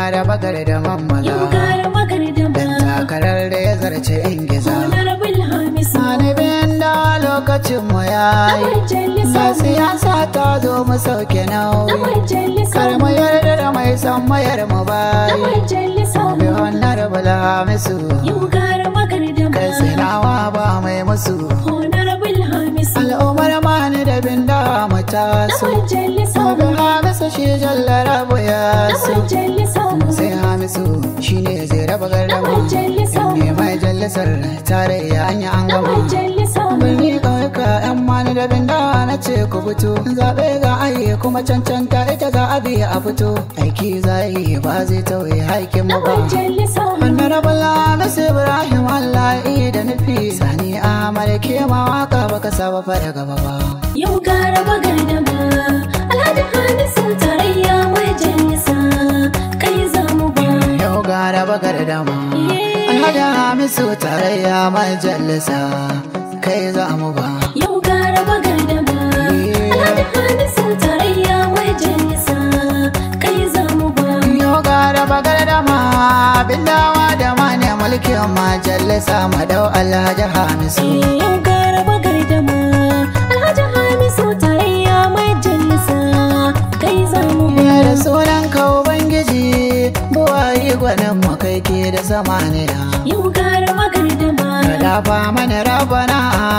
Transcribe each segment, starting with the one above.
raba gardaman maza Yau gara magardama dan takarar da ya zarce ingiza Honorable Hamisu Manibin da lokacin mu Na yayi majalisa na siyasa ta zo mu sauke Na nauyi majalisa kar mu yarda da mai son mayar mu Na bayi majalisa bi honorable hamisu Yau gara magardama kai sinawa ba mai musu Honorable Hamisu al'ummar mani da binda mu Na taso majalisa bi hamisu shi jallara bu ya Na so majalisa sai hamisu shine zai raba Na gardama majalisa ne mai jallisar tarayya an yi an Na gama majalisa birni ƙauyuka yan mani da binda na ce ku fito zaɓe ga ayi kuma cancanta ita za a biya a fito aiki za yi ba zai tauye haikin Na mu ba majalisa honorable Hamisu Ibrahim Allah yi da nufi sani Ahmad ke ma waka baka saba fara gaba ba Yau gara magardama Alhaji Hamisu tarayya majalisa Kai za mu ba yau gara bagar dama Alhaji Hamisu tarayya majalisa kai za mu ba Yau gara magardama Alhaji Hamisu tarayya majalisa Kai za mu ba Yau gara bagar dama bindawa da mane mulkin majalisa madau Alhaji Hamisu Yau gara magardama Alhaji Hamisu tarayya majalisa Kai za mu ba Ya da sunan ka Ubangiji buwayi gwanin mu kai ke da samaniya Yau gara magardama Ka dafa mana rabana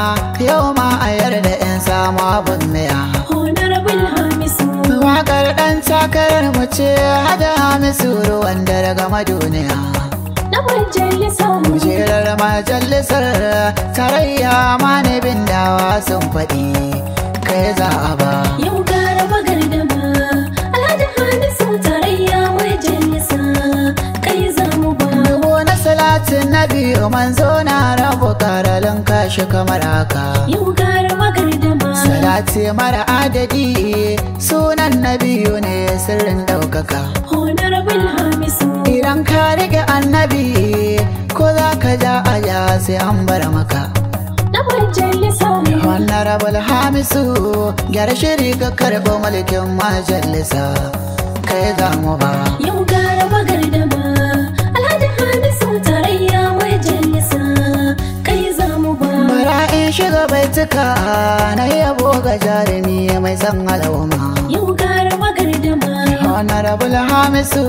yau ma a yarda in samu abin miya Honorable Hamisu Wakar ɗan takarar mu ce hada Hamisu ruwan dare gama duniya Na majalisa Kujerar majalisar tarayya ma ne bindawa sun faɗi kai za a ba Yau gara magardama Alhaji Hamisu tarayya majalisa Kai za mu ba Dubu na salatin na biyu manzo na rabu karalin kashi kamar haka Yau gara magardama Salati mara adadi sunan na biyu ne sirrin ɗaukaka Honorable Hamisu Idan ka rike annabi ko za ka ja aja sai an bar maka Na majalisa Honorable Hamisu gyara shiri ka karɓo mulkin majalisa kai za mu ba Yau gara magardama Alhaji Hamisu tarayya majalisa Kai za mu ba Bara in shiga baituka na yabo ga jarumi mai san al'umma Yau gara magardama Honorable Hamisu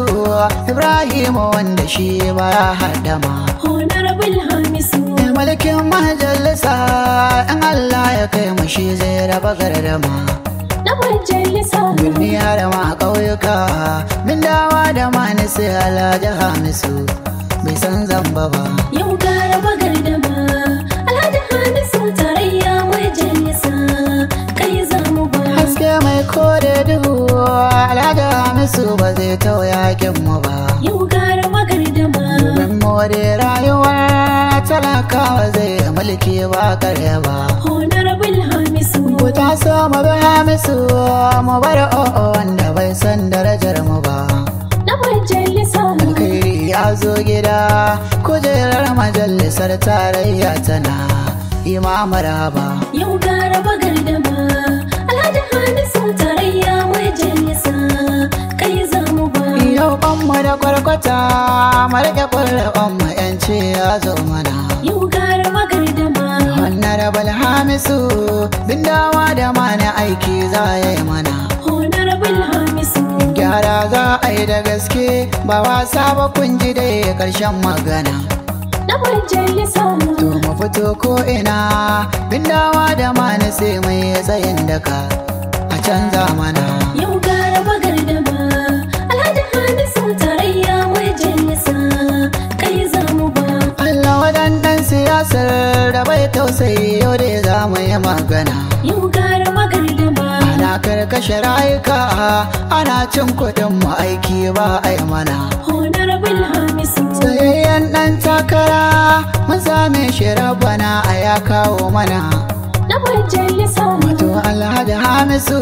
Ibrahim wanda shi ba ya haddama Honorable Hamisu Mai mulkin majalisa in Allah ya kai mu shi zai raba gardama Na majalisa Birni har ma ƙauyuka min dawa da mani sai Alhaji Hamisu bai san zamba ba Yau gara magardama Alhaji Hamisu tarayya majalisa Kai za mu ba Haske mai kore duhu Alhaji Hamisu ba zai tauya mu ba Yau gara magardama Domin more rayuwar talakawa zai mulki ba karya ba Honorable Hamisu Ku taso mu bi Hamisu mu bar o'o wanda bai san darajar mu ba Na majalisa Alkhairi ya zo gida kujerar majalisar tarayya tana imamar haba Yau gara magardama Alhaji Hamisu tarayya majalisa Kai za mu ba Yau ɓanmu da kwarkwata marke ƙwarƙwanmu yanci ya zo mana Yau gara magardama Honorable Hamisu bindawa da mana aiki za ya yi mana Honorable Hamisu Gyara za a yi da gaske ba wasa ba kun ji dai ƙarshen magana Na majalisa To mu fito ko ina bindawa da mana sai mai tsayin daka a canza mana Yau gara magardama Alhaji Hamisu tarayya majalisa Kai za mu ba Allah waɗannan siyasar da bai tausayi yau da za mu yi magana Yau gara magardama Ana karkashe rayuka ana cin kuɗin mu aiki ba a yi mana Honorable Hamisu Tsayayyen ɗan takara mun same shi rabana a ya kawo mana Na majalisa Wato Alhaji Hamisu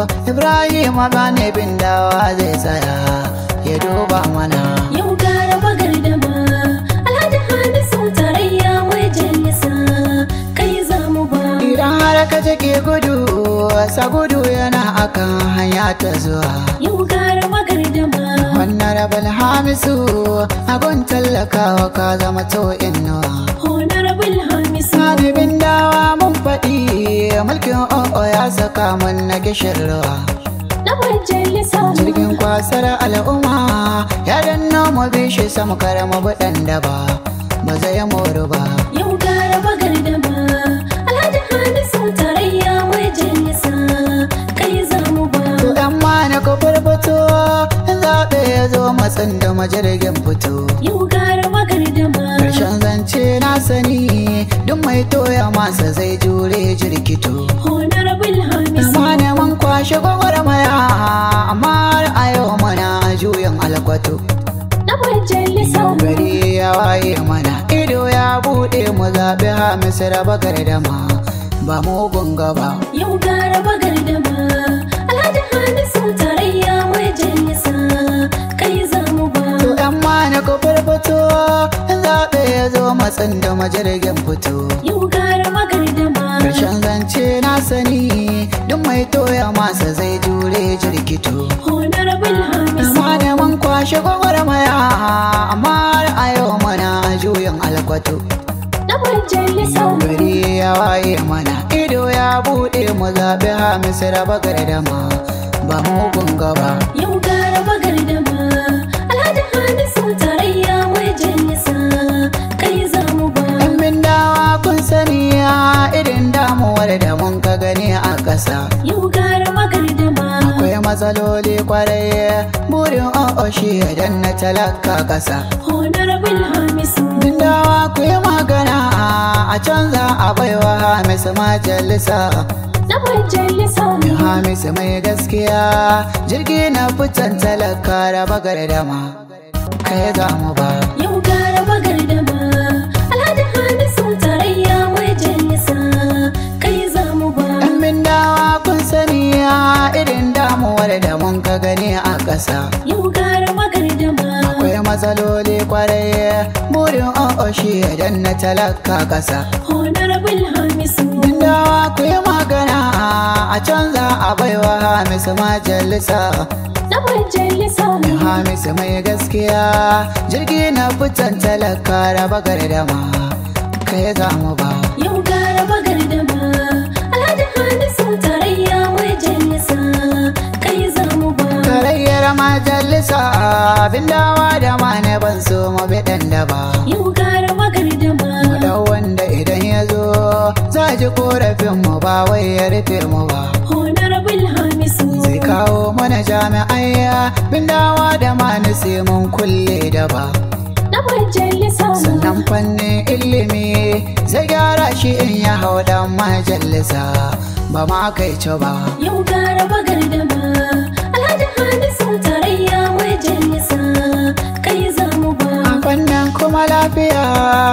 Ibrahim Abane bin dawa zai tsaya ya duba mana Yau gara magardama Alhaji Hamisu tarayya majalisa Kai za mu ba Idan har ka jike gudu sa gudu yana akan hanya ta zuwa Yau gara magardama Wannan honorable hamisu abun tallakawa ka zama to innuwa honorable hamisu Sanibin dawa mun faɗi mulkin o'o ya saka mun na gishin ruwa na majalisa jirgin kwasar al'umma ya danna mu bishi sam karama buɗan da ba ba zai moru ba yau gara bagar da ba alhaji hamisu tarayya majalisa kai za mu ba to yan ma na kofar fito zaɓe ya zo matsin da majirgin fito yau gara bagar da ba Karshen zance na sani duk mai toya masa zai jure jirkito honorable hamisu Amma ne mun kwashe gwagwarmaya amma har a yau mana a juyin alkwato na majalisa Gari ya waye mana ido ya buɗe mu zaɓi hamisu raba gardama ba mugun gaba yau gara bagar da ba alhaji hamisu tarayya majalisa kai za mu ba To ‘yan mana ku fito zaɓe ya zo matsin da majirgin fito yau gara bagar da ba Karshen zance na sani duk mai toya masa zai jure jirkito honorable hamisu Amma da mun kwashe gwagwarmaya amma har a yau mana a juyin alkwato na majalisa Gari ya waye mana ido ya buɗe mu zaɓi hamisu raba gardama ba mugun gaba Yau gara bagar da ba Alhaji Hamisu tarayya majalisa kai za mu ba Yan bindawa kun sani ya irin damuwar da mun ka gani a ƙasa Yau gara bagar da ba Akwai matsaloli kwarai burin o'o shi idan na talaka ƙasa Honorable Hamisu Bindawa ku yi magana a canza a baiwa Hamisu majalisa na majalisa Hamisu mai gaskiya jirgi na fitan talaka raba gardama kai za mu ba Yau gara bagar da ba Alhaji Hamisu tarayya majalisa kai za mu ba Yan bindawa kun sani ya irin damuwar da mun ka gani a ƙasa Yau gara bagar da ba Akwai matsaloli kwarai burin o'o shi idan na talaka ƙasa Honorable Hamisu Bindawa ku yi magana a canza a baiwa Hamisu majalisa na majalisa Hamisu mai gaskiya jirgi na fitan talaka raba gardama kai za mu ba Yau gara bagar da ba Alhaji Hamisu tarayya majalisa kai za mu ba Tarayyar majalisa bindawa da mane ban so mu biɗan da ba Yau gara bagar da ba Da wanda idan ya zo za ji korafin mu ba wai ya rufe mu ba Honorable Hamisu Zai kawo mana jami'ai bindawa da mani sai mun kulle da ba na majalisa Sannan fannin ilimi zai gyara shi in ya hau dan majalisa ba ma kai ci ba Yau gara bagar da ba Alhaji Hamisu tarayya majalisa kai za mu ba A fannin kuma lafiya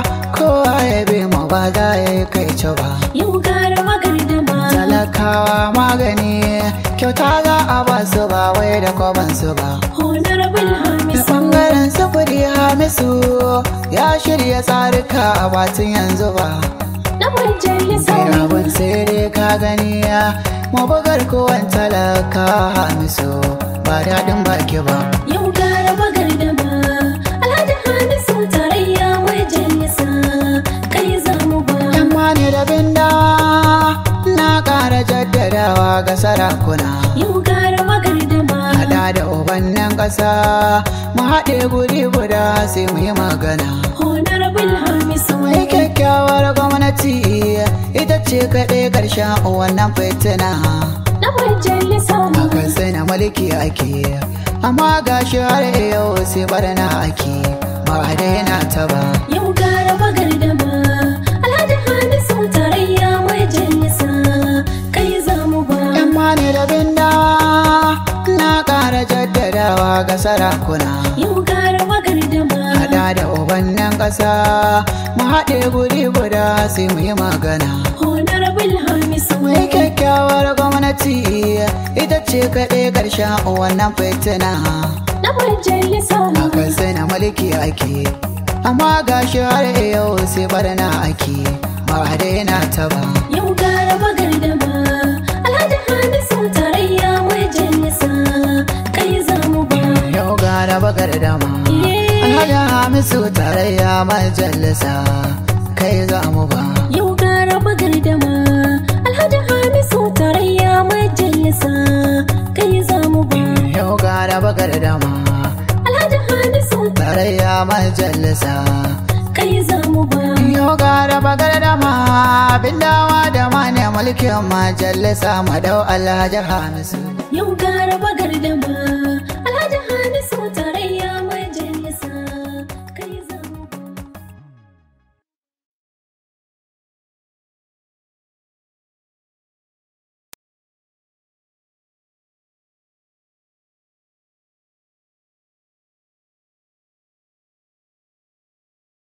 kowa ya bi mu ba za ya yi kai ci ba Yau gara bagar da ba Talakawa magani kyauta za a ba su ba wai da kwaban su ba Honorable Da Hamisu bangaren sufuri hamisu ya shirya tsarika a batun yanzu ba na majalisa Sai abin sai dai ka gani ya mabugar kowan talaka hamisu ba daɗin baki ba Yau gara bagar da ba Alhaji Hamisu tarayya majalisa kai za mu ba Yan mani da bindawa na ƙara jaddadawa ga sarakuna Yau gara bagar da ba Hada da ubannin ƙasa mu haɗe guri guda sai mu yi magana Honorable Hamisu Mai kyakkyawar gwamnati ita ce kaɗai ƙarshen wannan fitina na majalisa Akan sai na mulki ake amma gashi har yau sai barna ake ba a daina ta ba Yau gara bagar da ba Alhaji Hamisu tarayya majalisa kai za mu ba Yan mani da bindawa na ƙara jaddadawa ga sarakuna Yau gara bagar da ba Hada da ubannin ƙasa mu haɗe guri guda sai mu yi magana Honorable Hamisu Mai kyakkyawar gwamnati ita ce kaɗai ƙarshen wannan fitina na majalisa Akan sai na mulki ake amma gashi har yau sai barna ake ba a daina ta ba Yau gara bagar da ba Alhaji Hamisu tarayya majalisa kai za mu ba Yau gara bakar da tarayya majalisa kai za mu ba Yau gara bagar dama Alhaji Hamisu tarayya majalisa kai za mu ba yau gara bagar dama Alhaji Hamisu tarayya majalisa kai za mu ba yau gara bagar dama bindawa da mane mulkin majalisa madau alhaji hamisu Yau gara